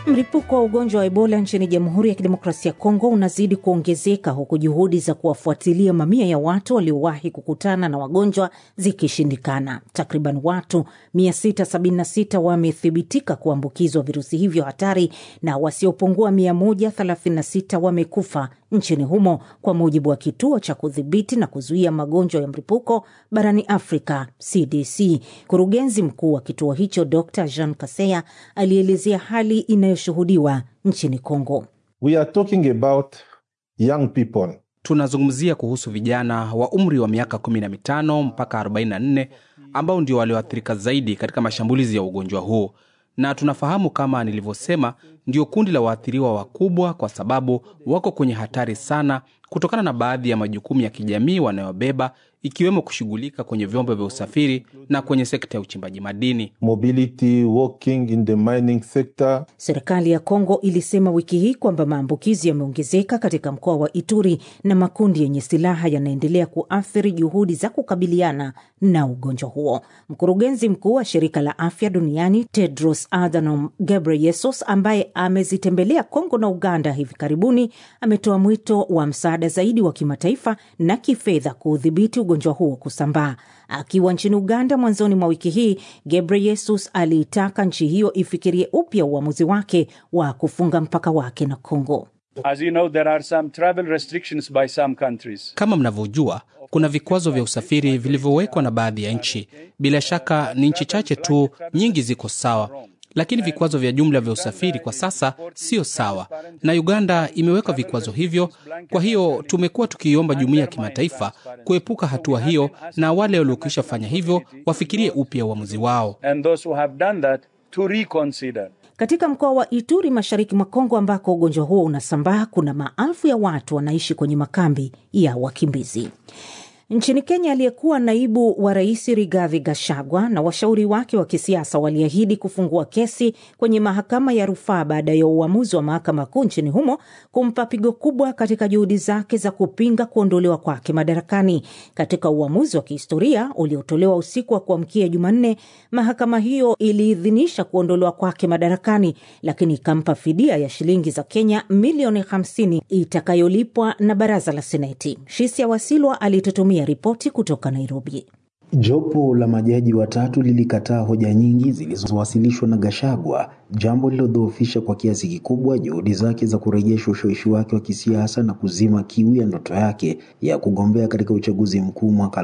Mlipuko wa ugonjwa wa Ebola nchini Jamhuri ya Kidemokrasia ya Kongo unazidi kuongezeka huku juhudi za kuwafuatilia mamia ya watu waliowahi kukutana na wagonjwa zikishindikana. Takriban watu 676 wamethibitika kuambukizwa virusi hivyo hatari na wasiopungua 136 wamekufa nchini humo, kwa mujibu wa kituo cha kudhibiti na kuzuia magonjwa ya mlipuko barani Afrika, CDC. Mkurugenzi mkuu wa kituo hicho Dr Jean Kaseya alielezea hali inayoshuhudiwa nchini Kongo. We are talking about young people. Tunazungumzia kuhusu vijana wa umri wa miaka 15 mpaka 44 ambao ndio walioathirika zaidi katika mashambulizi ya ugonjwa huu, na tunafahamu kama nilivyosema, ndio kundi la waathiriwa wakubwa, kwa sababu wako kwenye hatari sana kutokana na baadhi ya majukumu ya kijamii wanayobeba ikiwemo kushughulika kwenye vyombo vya usafiri na kwenye sekta ya uchimbaji madini. Mobility, working in the mining sector. Serikali ya Kongo ilisema wiki hii kwamba maambukizi yameongezeka katika mkoa wa Ituri na makundi yenye silaha yanaendelea kuathiri juhudi za kukabiliana na ugonjwa huo. Mkurugenzi mkuu wa shirika la afya duniani Tedros Adhanom Ghebreyesus, ambaye amezitembelea Kongo na Uganda hivi karibuni, ametoa mwito wa msaada zaidi wa kimataifa na kifedha kuudhibiti ugonjwa huo kusambaa. Akiwa nchini Uganda mwanzoni mwa wiki hii, Gebreyesus aliitaka nchi hiyo ifikirie upya uamuzi wake wa kufunga mpaka wake na Kongo. As you know, there are some travel restrictions by some countries. Kama mnavyojua, kuna vikwazo vya usafiri vilivyowekwa na baadhi ya nchi. Bila shaka ni nchi chache tu, nyingi ziko sawa, lakini vikwazo vya jumla vya usafiri kwa sasa sio sawa, na Uganda imeweka vikwazo hivyo. Kwa hiyo tumekuwa tukiiomba jumuiya ya kimataifa kuepuka hatua hiyo, na wale waliokwisha fanya hivyo wafikirie upya uamuzi wao. And those who have done that to reconsider. Katika mkoa wa Ituri mashariki mwa Kongo ambako ugonjwa huo unasambaa, kuna maelfu ya watu wanaishi kwenye makambi ya wakimbizi. Nchini Kenya, aliyekuwa naibu wa rais Rigathi Gachagua na washauri wake wa kisiasa waliahidi kufungua kesi kwenye mahakama ya rufaa baada ya uamuzi wa mahakama kuu nchini humo kumpa pigo kubwa katika juhudi zake za kupinga kuondolewa kwake madarakani. Katika uamuzi wa kihistoria uliotolewa usiku wa kuamkia Jumanne, mahakama hiyo iliidhinisha kuondolewa kwake madarakani, lakini ikampa fidia ya shilingi za Kenya milioni 50 itakayolipwa na baraza la Seneti. Shisia Wasilwa alitutumia ripoti kutoka Nairobi. Jopo la majaji watatu lilikataa hoja nyingi zilizowasilishwa na Gachagua, jambo lililodhoofisha kwa kiasi kikubwa juhudi zake za kurejesha ushawishi wake wa kisiasa na kuzima kiu ya ndoto yake ya kugombea katika uchaguzi mkuu mwaka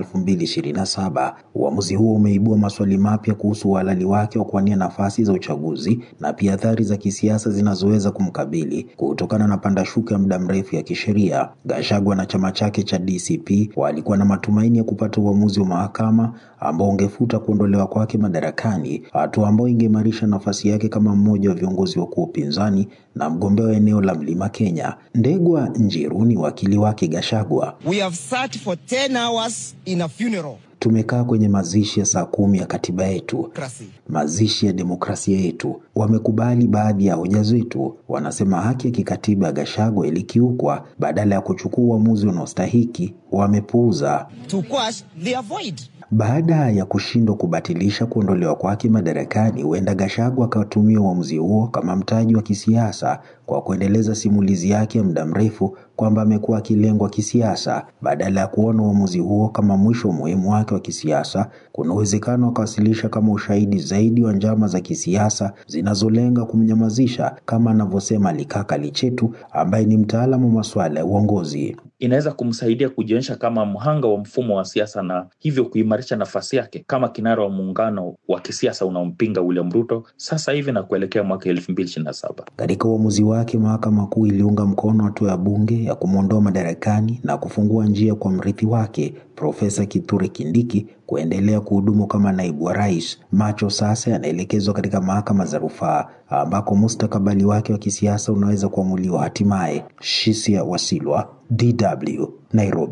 2027. Uamuzi huo umeibua maswali mapya kuhusu uhalali wake wa kuwania nafasi za uchaguzi na pia athari za kisiasa zinazoweza kumkabili kutokana na pandashuka ya muda mrefu ya kisheria. Gachagua na chama chake cha DCP walikuwa na matumaini ya kupata uamuzi wa mahakama ambao ungefuta kuondolewa kwake madarakani, hatua ambayo ingeimarisha nafasi yake kama mmoja wa viongozi wakuu wa upinzani na mgombea wa eneo la Mlima Kenya. Ndegwa Njiru ni wakili wake Gachagua. We have sat for 10 hours in a funeral. Tumekaa kwenye mazishi ya saa kumi ya katiba yetu, Krasi. mazishi ya demokrasia yetu. Wamekubali baadhi ya hoja zetu, wanasema haki ya kikatiba ya Gachagua ilikiukwa. Badala ya kuchukua uamuzi unaostahiki, wamepuuza. To quash, they avoid. Baada ya kushindwa kubatilisha kuondolewa kwake madarakani, huenda Gachagua akatumia uamuzi huo kama mtaji wa kisiasa kwa kuendeleza simulizi yake ya muda mrefu kwamba amekuwa akilengwa kisiasa. Badala ya kuona uamuzi huo kama mwisho muhimu wake wa kisiasa, kuna uwezekano akawasilisha kama ushahidi zaidi wa njama za kisiasa zinazolenga kumnyamazisha, kama anavyosema Likaka Lichetu ambaye ni mtaalamu wa masuala ya uongozi. inaweza kumsaidia kujionyesha kama mhanga wa mfumo wa siasa na hivyo kuimarisha nafasi yake kama kinara wa muungano wa kisiasa unaompinga William Ruto sasa hivi na kuelekea mwaka elfu mbili ishirini na saba. Katika uamuzi wake, mahakama kuu iliunga mkono hatua ya bunge ya kumwondoa madarakani na kufungua njia kwa mrithi wake Profesa Kithure Kindiki kuendelea kuhudumu kama naibu wa rais. Macho sasa yanaelekezwa katika mahakama za rufaa ambako mustakabali wake wa kisiasa unaweza kuamuliwa hatimaye. Shisia Wasilwa, DW, Nairobi.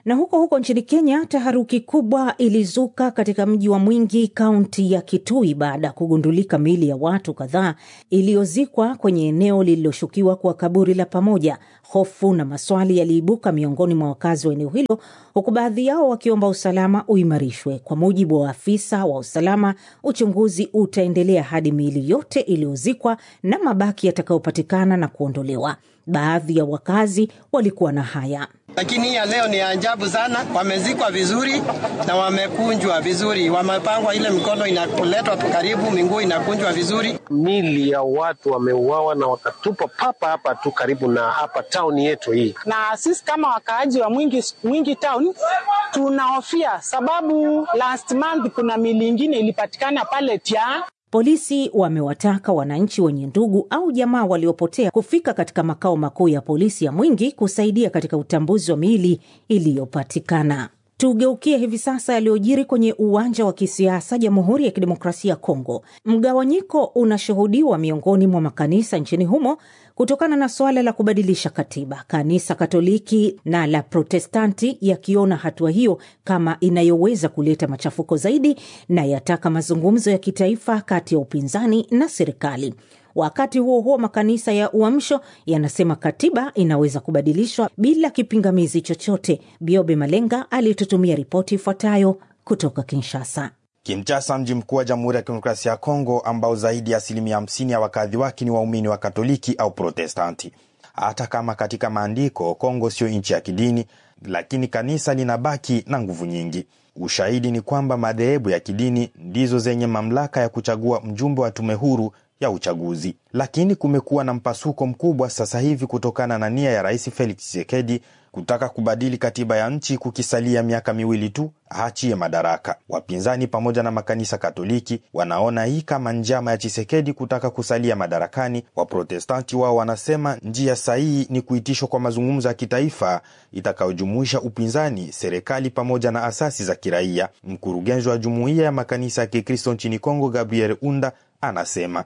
Na huko huko nchini Kenya, taharuki kubwa ilizuka katika mji wa Mwingi, kaunti ya Kitui, baada ya kugundulika miili ya watu kadhaa iliyozikwa kwenye eneo lililoshukiwa kuwa kaburi la pamoja. Hofu na maswali yaliibuka miongoni mwa wakazi wa eneo hilo, huku baadhi yao wakiomba usalama uimarishwe. Kwa mujibu wa afisa wa usalama, uchunguzi utaendelea hadi miili yote iliyozikwa na mabaki yatakayopatikana na kuondolewa. Baadhi ya wakazi walikuwa na haya lakini hii ya leo ni ajabu sana. Wamezikwa vizuri na wamekunjwa vizuri, wamepangwa, ile mikono inaletwa karibu, miguu inakunjwa vizuri. Mili ya watu wameuawa na wakatupa papa hapa tu karibu na hapa tauni yetu hii, na sisi kama wakaaji wa Mwingi, Mwingi town tunahofia, sababu last month kuna mili ingine ilipatikana pale Tia Polisi wamewataka wananchi wenye ndugu au jamaa waliopotea kufika katika makao makuu ya polisi ya Mwingi kusaidia katika utambuzi wa miili iliyopatikana. Tugeukie hivi sasa yaliyojiri kwenye uwanja wa kisiasa Jamhuri ya Kidemokrasia ya Kongo. Mgawanyiko unashuhudiwa miongoni mwa makanisa nchini humo kutokana na suala la kubadilisha katiba, kanisa Katoliki na la Protestanti yakiona hatua hiyo kama inayoweza kuleta machafuko zaidi na yataka mazungumzo ya kitaifa kati ya upinzani na serikali. Wakati huo huo, makanisa ya Uamsho yanasema katiba inaweza kubadilishwa bila kipingamizi chochote. Biobe Malenga alitutumia ripoti ifuatayo kutoka Kinshasa. Kinshasa, mji mkuu wa Jamhuri ya Kidemokrasia ya Kongo, ambao zaidi ya asilimia hamsini ya wakazi wake ni waumini wa Katoliki au Protestanti. Hata kama katika maandiko Kongo sio nchi ya kidini, lakini kanisa linabaki na nguvu nyingi. Ushahidi ni kwamba madhehebu ya kidini ndizo zenye mamlaka ya kuchagua mjumbe wa tume huru ya uchaguzi. Lakini kumekuwa na mpasuko mkubwa sasa hivi kutokana na nia ya Rais Felix Tshisekedi kutaka kubadili katiba ya nchi kukisalia miaka miwili tu aachie madaraka. Wapinzani pamoja na makanisa Katoliki wanaona hii kama njama ya Chisekedi kutaka kusalia madarakani. Waprotestanti wao wanasema njia sahihi ni kuitishwa kwa mazungumzo ya kitaifa itakayojumuisha upinzani, serikali pamoja na asasi za kiraia. Mkurugenzi wa jumuiya ya makanisa ya Kikristo nchini Kongo, Gabriel Unda anasema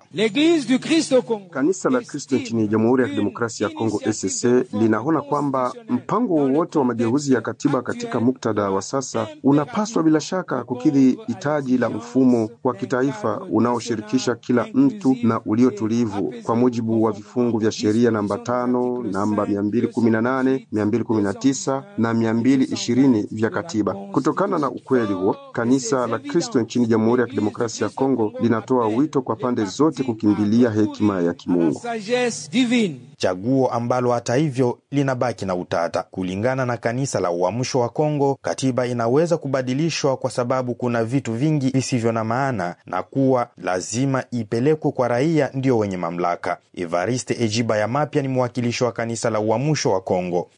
kanisa la Kristo nchini Jamhuri ya Kidemokrasia ya Kongo ECC linaona kwamba mpango wowote wa mageuzi ya katiba katika muktadha wa sasa unapaswa bila shaka kukidhi hitaji la mfumo wa kitaifa unaoshirikisha kila mtu na uliotulivu kwa mujibu wa vifungu vya sheria namba tano, namba 218, 219 na 220 vya katiba. Kutokana na ukweli huo, kanisa la Kristo nchini Jamhuri ya Kidemokrasia ya Kongo linatoa wito kwa pande zote kukimbilia hekima ya kimungu. Chaguo ambalo hata hivyo linabaki na utata. Kulingana na kanisa la Uamsho wa Kongo, katiba inaweza kubadilishwa kwa sababu kuna vitu vingi visivyo na maana na kuwa lazima ipelekwe kwa raia ndio wenye mamlaka. Evariste Ejiba ya Mapya ni mwakilishi wa kanisa la Uamsho wa Kongo.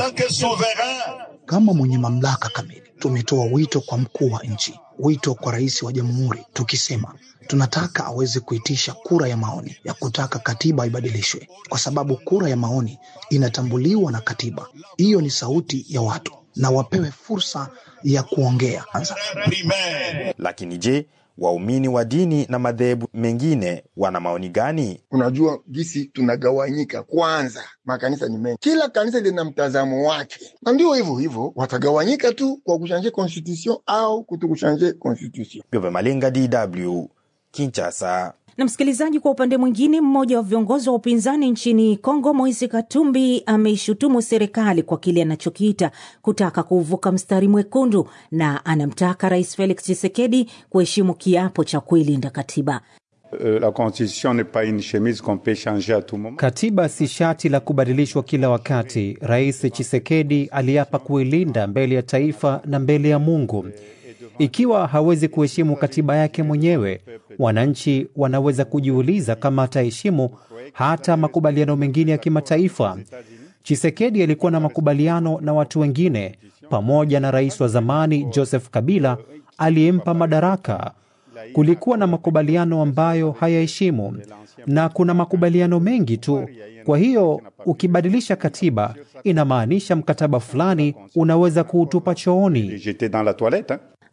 Kama mwenye mamlaka kamili, tumetoa wito kwa mkuu wa nchi, wito kwa rais wa jamhuri, tukisema tunataka aweze kuitisha kura ya maoni ya kutaka katiba ibadilishwe, kwa sababu kura ya maoni inatambuliwa na katiba. Hiyo ni sauti ya watu na wapewe fursa ya kuongea. Lakini je, waumini wa dini na madhehebu mengine wana maoni gani? Unajua gisi tunagawanyika. Kwanza, makanisa ni mengi, kila kanisa lina mtazamo wake, na ndio hivyo hivyo watagawanyika tu kwa kushanje constitution au kutokushanje constitution. Biobe Malenga, DW Kinshasa. Na msikilizaji, kwa upande mwingine, mmoja wa viongozi wa upinzani nchini Kongo, Moise Katumbi, ameishutumu serikali kwa kile anachokiita kutaka kuvuka mstari mwekundu na anamtaka Rais Felix Tshisekedi kuheshimu kiapo cha kuilinda katiba. La constitution n'est pas une chemise qu'on peut changer à tout moment. Katiba si shati la kubadilishwa kila wakati. Rais Tshisekedi aliapa kuilinda mbele ya taifa na mbele ya Mungu. Ikiwa hawezi kuheshimu katiba yake mwenyewe, wananchi wanaweza kujiuliza kama ataheshimu hata makubaliano mengine ya kimataifa. Chisekedi alikuwa na makubaliano na watu wengine pamoja na rais wa zamani Joseph Kabila aliyempa madaraka. Kulikuwa na makubaliano ambayo hayaheshimu na kuna makubaliano mengi tu. Kwa hiyo ukibadilisha katiba inamaanisha mkataba fulani unaweza kuutupa chooni.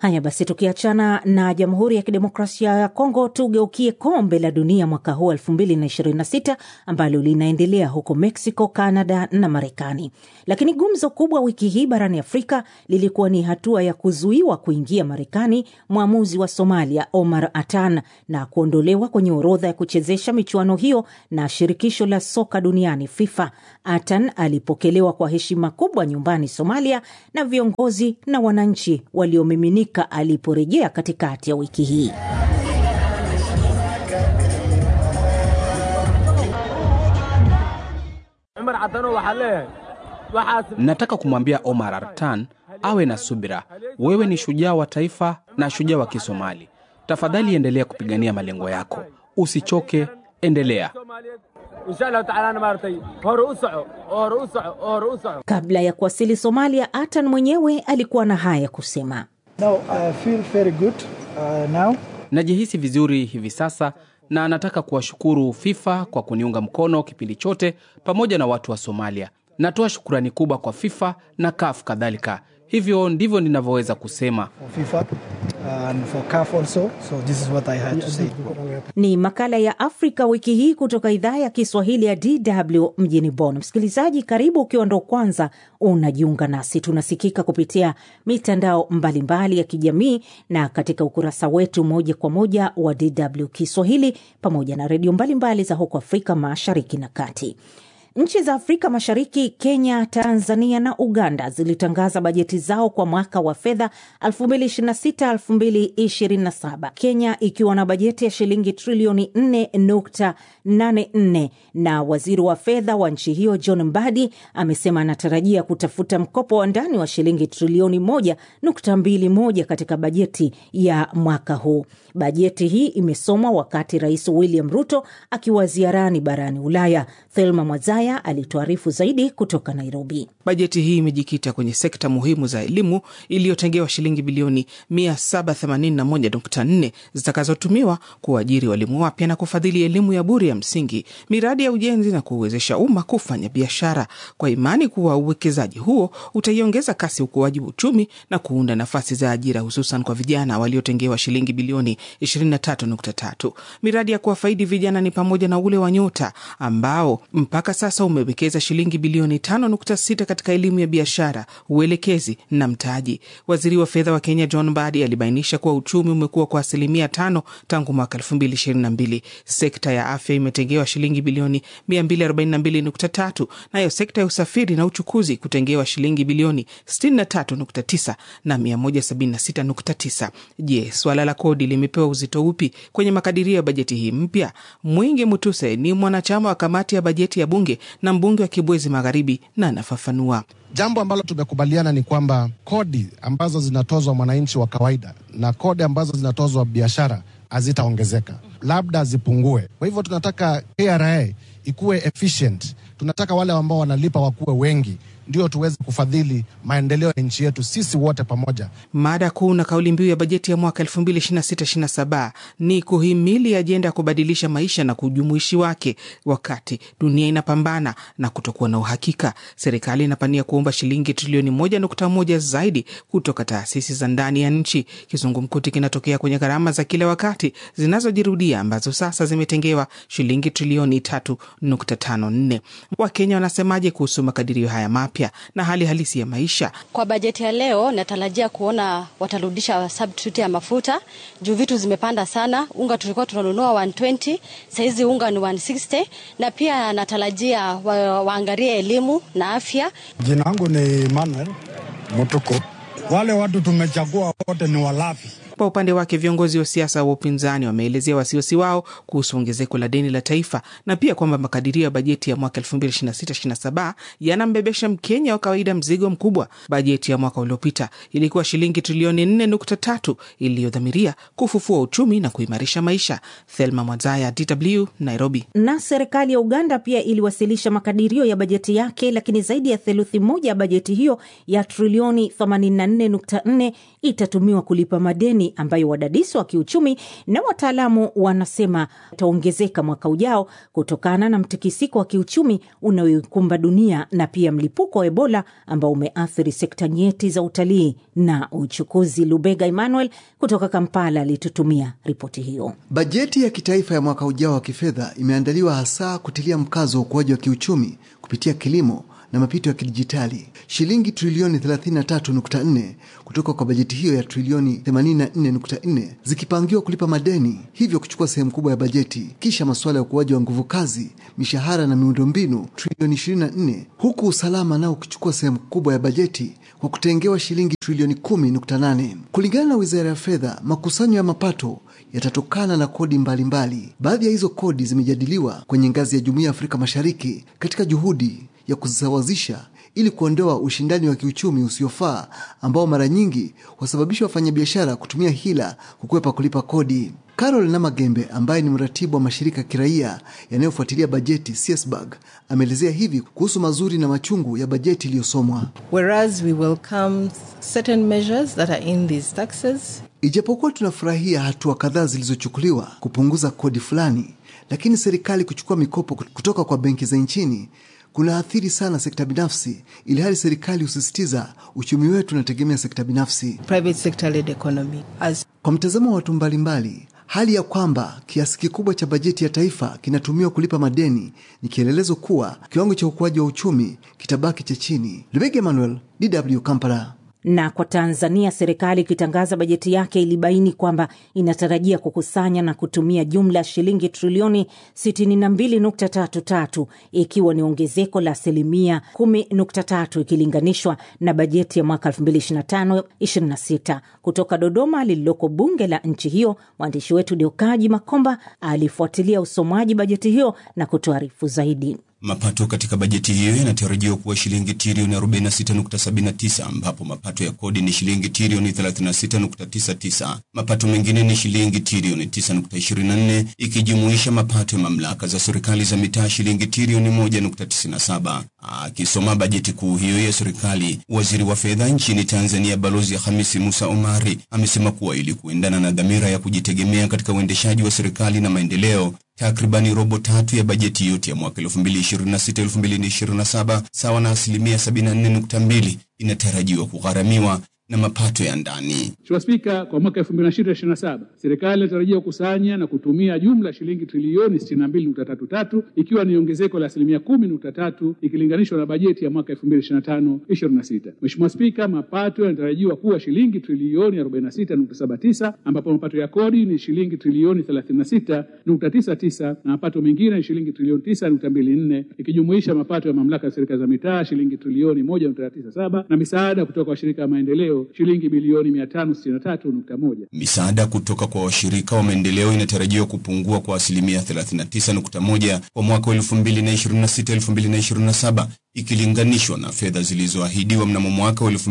Haya basi, tukiachana na Jamhuri ya Kidemokrasia ya Kongo, tugeukie kombe la dunia mwaka huu 2026 ambalo linaendelea huko Mexico, Canada na Marekani. Lakini gumzo kubwa wiki hii barani Afrika lilikuwa ni hatua ya kuzuiwa kuingia Marekani mwamuzi wa Somalia Omar Atan na kuondolewa kwenye orodha ya kuchezesha michuano hiyo na shirikisho la soka duniani FIFA. Atan alipokelewa kwa heshima kubwa nyumbani Somalia na viongozi na wananchi waliomiminika aliporejea katikati ya wiki hii. Nataka kumwambia Omar Artan awe na subira. Wewe ni shujaa wa taifa na shujaa wa Kisomali. Tafadhali endelea kupigania malengo yako, usichoke, endelea. Kabla ya kuwasili Somalia, Atan mwenyewe alikuwa na haya kusema. No, I feel very good, uh, now. Najihisi vizuri hivi sasa na nataka kuwashukuru FIFA kwa kuniunga mkono kipindi chote pamoja na watu wa Somalia. Natoa shukurani kubwa kwa FIFA na CAF kadhalika. Hivyo ndivyo ninavyoweza kusema. For FIFA and for CAF also. So this is what I had to say. Ni makala ya Afrika wiki hii kutoka idhaa ya Kiswahili ya DW mjini Bonn. Msikilizaji, karibu ukiwa ndo kwanza unajiunga nasi. Tunasikika kupitia mitandao mbalimbali mbali ya kijamii na katika ukurasa wetu moja kwa moja wa DW Kiswahili pamoja na redio mbalimbali za huko Afrika Mashariki na Kati. Nchi za Afrika Mashariki, Kenya, Tanzania na Uganda zilitangaza bajeti zao kwa mwaka wa fedha 2026-2027, Kenya ikiwa na bajeti ya shilingi trilioni 4.84 na waziri wa fedha wa nchi hiyo John Mbadi amesema anatarajia kutafuta mkopo wa ndani wa shilingi trilioni 1.21 katika bajeti ya mwaka huu. Bajeti hii imesomwa wakati Rais William Ruto akiwa ziarani barani Ulaya. Thelma Mwazaya alituarifu zaidi kutoka Nairobi. Bajeti hii imejikita kwenye sekta muhimu za elimu iliyotengewa shilingi bilioni 781.4 zitakazotumiwa kuajiri walimu wapya na kufadhili elimu ya bure ya msingi, miradi ya ujenzi na kuwezesha umma kufanya biashara, kwa imani kuwa uwekezaji huo utaiongeza kasi ukuaji wa uchumi na kuunda nafasi za ajira, hususan kwa vijana waliotengewa shilingi bilioni 23.3. Miradi ya kuwafaidi vijana ni pamoja na ule wa Nyota ambao mpaka sasa umewekeza shilingi bilioni 5.6 katika elimu ya biashara, uelekezi na mtaji. Waziri wa fedha wa Kenya John Mbadi alibainisha kuwa uchumi umekuwa kwa asilimia tano tangu mwaka 2022. Sekta ya afya imetengewa shilingi bilioni 242.3, nayo sekta ya usafiri na uchukuzi kutengewa shilingi bilioni 63.9 na 176.9. Je, swala la kodi limepewa uzito upi kwenye makadirio ya bajeti hii mpya? Mwingi Mutuse ni mwanachama wa kamati ya bajeti ya bunge na mbunge wa Kibwezi Magharibi na anafafanua. Jambo ambalo tumekubaliana ni kwamba kodi ambazo zinatozwa mwananchi wa kawaida na kodi ambazo zinatozwa biashara hazitaongezeka, labda zipungue. Kwa hivyo tunataka KRA ikuwe efficient, tunataka wale ambao wanalipa wakuwe wengi ndio tuweze kufadhili maendeleo ya nchi yetu sisi wote pamoja. Mada kuu na kauli mbiu ya bajeti ya mwaka 2026/27 ni kuhimili ajenda ya kubadilisha maisha na kujumuishi wake. Wakati dunia inapambana na kutokuwa na uhakika, serikali inapania kuomba shilingi trilioni 1.1 zaidi kutoka taasisi za ndani ya nchi. Kizungumkuti kinatokea kwenye gharama za kila wakati zinazojirudia ambazo sasa zimetengewa shilingi trilioni 3.54. Wakenya wanasemaje kuhusu makadirio haya mapya na hali halisi ya maisha. Kwa bajeti ya leo natarajia kuona watarudisha substitute ya mafuta juu vitu zimepanda sana. Unga tulikuwa tunanunua 120, saizi unga ni 160, na pia natarajia wa, waangalie elimu na afya. Jina langu ni Manuel Mutuku. Wale watu tumechagua wote ni walafi. Kwa upande wake viongozi wa siasa wa upinzani wameelezea wasiwasi wao kuhusu ongezeko la deni la taifa na pia kwamba makadirio ya bajeti ya mwaka 2026/27 yanambebesha Mkenya wa kawaida mzigo mkubwa. Bajeti ya mwaka uliopita ilikuwa shilingi trilioni 4.3 iliyodhamiria kufufua uchumi na kuimarisha maisha. Thelma Mwazaya, DW, Nairobi. Na serikali ya Uganda pia iliwasilisha makadirio ya bajeti yake, lakini zaidi ya theluthi moja ya bajeti hiyo ya trilioni 84.4 itatumiwa kulipa madeni hali ambayo wadadisi wa kiuchumi na wataalamu wanasema itaongezeka mwaka ujao kutokana na mtikisiko wa kiuchumi unaoikumba dunia na pia mlipuko wa Ebola ambao umeathiri sekta nyeti za utalii na uchukuzi. Lubega Emmanuel kutoka Kampala alitutumia ripoti hiyo. Bajeti ya kitaifa ya mwaka ujao wa kifedha imeandaliwa hasa kutilia mkazo wa ukuaji wa kiuchumi kupitia kilimo na mapito ya kidijitali. Shilingi trilioni 33.4 kutoka kwa bajeti hiyo ya trilioni 84.4 zikipangiwa kulipa madeni, hivyo kuchukua sehemu kubwa ya bajeti. Kisha masuala ya ukuaji wa nguvu kazi, mishahara na miundombinu trilioni 24, huku usalama nao ukichukua sehemu kubwa ya bajeti kwa kutengewa shilingi trilioni 10.8. Kulingana na wizara ya fedha, makusanyo ya mapato yatatokana na kodi mbalimbali. Baadhi ya hizo kodi zimejadiliwa kwenye ngazi ya Jumuiya ya Afrika Mashariki katika juhudi ya kuzisawazisha ili kuondoa ushindani wa kiuchumi usiofaa ambao mara nyingi wasababisha wafanyabiashara kutumia hila kukwepa kulipa kodi. Carol Namagembe ambaye ni mratibu wa mashirika ya kiraia yanayofuatilia bajeti CSBAG ameelezea hivi kuhusu mazuri na machungu ya bajeti iliyosomwa. Whereas we welcome certain measures that are in these taxes, Ijapokuwa tunafurahia hatua kadhaa zilizochukuliwa kupunguza kodi fulani, lakini serikali kuchukua mikopo kutoka kwa benki za nchini kunaathiri sana sekta binafsi, ili hali serikali husisitiza uchumi wetu unategemea sekta binafsi. private sector led economy. As Kwa mtazamo wa watu mbalimbali, hali ya kwamba kiasi kikubwa cha bajeti ya taifa kinatumiwa kulipa madeni ni kielelezo kuwa kiwango cha ukuaji wa uchumi kitabaki cha chini. Lubega Emmanuel, DW Kampala. Na kwa Tanzania, serikali ikitangaza bajeti yake ilibaini kwamba inatarajia kukusanya na kutumia jumla ya shilingi trilioni 62.33 ikiwa ni ongezeko la asilimia 10.3 ikilinganishwa na bajeti ya mwaka 2025/26. Kutoka Dodoma lililoko bunge la nchi hiyo, mwandishi wetu Deokaji Makomba alifuatilia usomwaji bajeti hiyo na kutuarifu zaidi. Mapato katika bajeti hiyo yanatarajiwa kuwa shilingi trilioni 46.79 ambapo mapato ya kodi ni shilingi trilioni 36.99. Mapato mengine ni shilingi trilioni 9.24 ikijumuisha mapato ya mamlaka za serikali za mitaa shilingi trilioni 1.97. Akisoma bajeti kuu hiyo ya serikali, waziri wa fedha nchini Tanzania Balozi Hamisi Musa Omari amesema kuwa ili kuendana na dhamira ya kujitegemea katika uendeshaji wa serikali na maendeleo takribani robo tatu ya bajeti yote ya mwaka 2026-2027 sawa na asilimia 74.2 inatarajiwa kugharamiwa na mapato ya ndani. Mheshimiwa Spika, kwa mwaka 2026/2027 serikali inatarajia kukusanya na kutumia jumla ya shilingi trilioni 62.33 ikiwa ni ongezeko la asilimia 10.3 ikilinganishwa na bajeti ya mwaka 2025/26. Mheshimiwa Spika, mapato yanatarajiwa kuwa shilingi trilioni 46.79 ambapo mapato ya kodi ni shilingi trilioni 36.99 na mapato mengine ni shilingi trilioni 9.24 ikijumuisha mapato ya mamlaka ya serikali za mitaa shilingi trilioni 1.97 na misaada kutoka kwa washirika wa maendeleo shilingi bilioni 563.1. Misaada kutoka kwa washirika wa maendeleo inatarajiwa kupungua kwa asilimia 39.1 kwa mwaka 2026-2027 ikilinganishwa na fedha zilizoahidiwa mnamo mwaka wa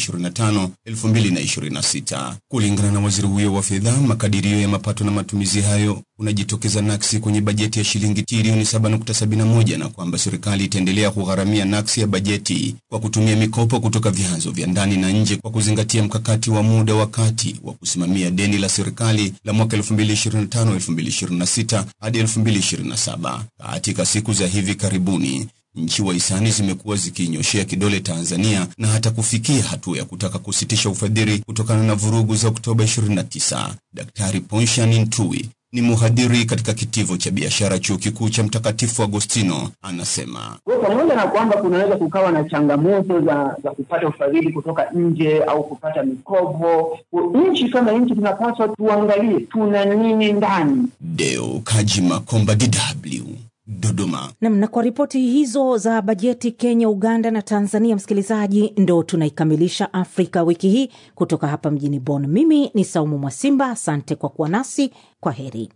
2025-2026. Kulingana na waziri huyo wa fedha, makadirio ya mapato na matumizi hayo unajitokeza naksi kwenye bajeti ya shilingi trilioni 7.71 na kwamba serikali itaendelea kugharamia naksi ya bajeti kwa kutumia mikopo kutoka vyanzo vya ndani na nje kwa kuzingatia mkakati wa muda wa kati wa kusimamia deni la serikali la mwaka 2025-2026 hadi 2027. Katika siku za hivi karibuni nchi wahisani zimekuwa zikiinyoshea kidole Tanzania na hata kufikia hatua ya kutaka kusitisha ufadhili kutokana na vurugu za Oktoba 29. Daktari Ponshan Ntui ni mhadhiri katika kitivo cha biashara chuo kikuu cha Mtakatifu Agostino anasema Kwa pamoja na kwamba kunaweza kukawa na changamoto za, za kupata ufadhili kutoka nje au kupata mikopo, nchi kama nchi tunapaswa tuangalie tuna nini ndani. Deo Kaji Makomba, DW Dodoma. Nam, na kwa ripoti hizo za bajeti Kenya, Uganda na Tanzania, msikilizaji, ndo tunaikamilisha Afrika wiki hii kutoka hapa mjini Bonn. Mimi ni Saumu Mwasimba, asante kwa kuwa nasi. Kwa heri.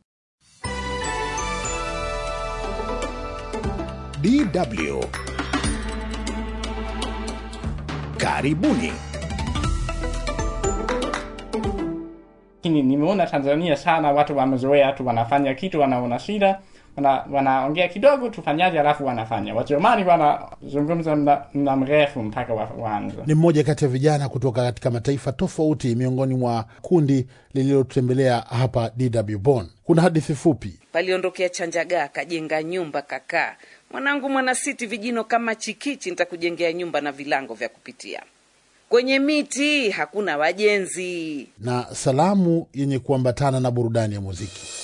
DW karibuni. Lakini nimeona Tanzania sana watu wamezoea tu, wanafanya kitu, wanaona shida, wana- wanaongea kidogo tufanyaje, alafu wanafanya. Wajerumani wanazungumza muda muda mrefu mpaka wa- waanze. Ni mmoja kati ya vijana kutoka katika mataifa tofauti miongoni mwa kundi lililotembelea hapa DW Bonn. Kuna hadithi fupi. paliondokea Chanjagaa kajenga nyumba kakaa. Mwanangu mwanasiti, vijino kama chikichi, nitakujengea nyumba na vilango vya kupitia. Kwenye miti hakuna wajenzi. na salamu yenye kuambatana na burudani ya muziki.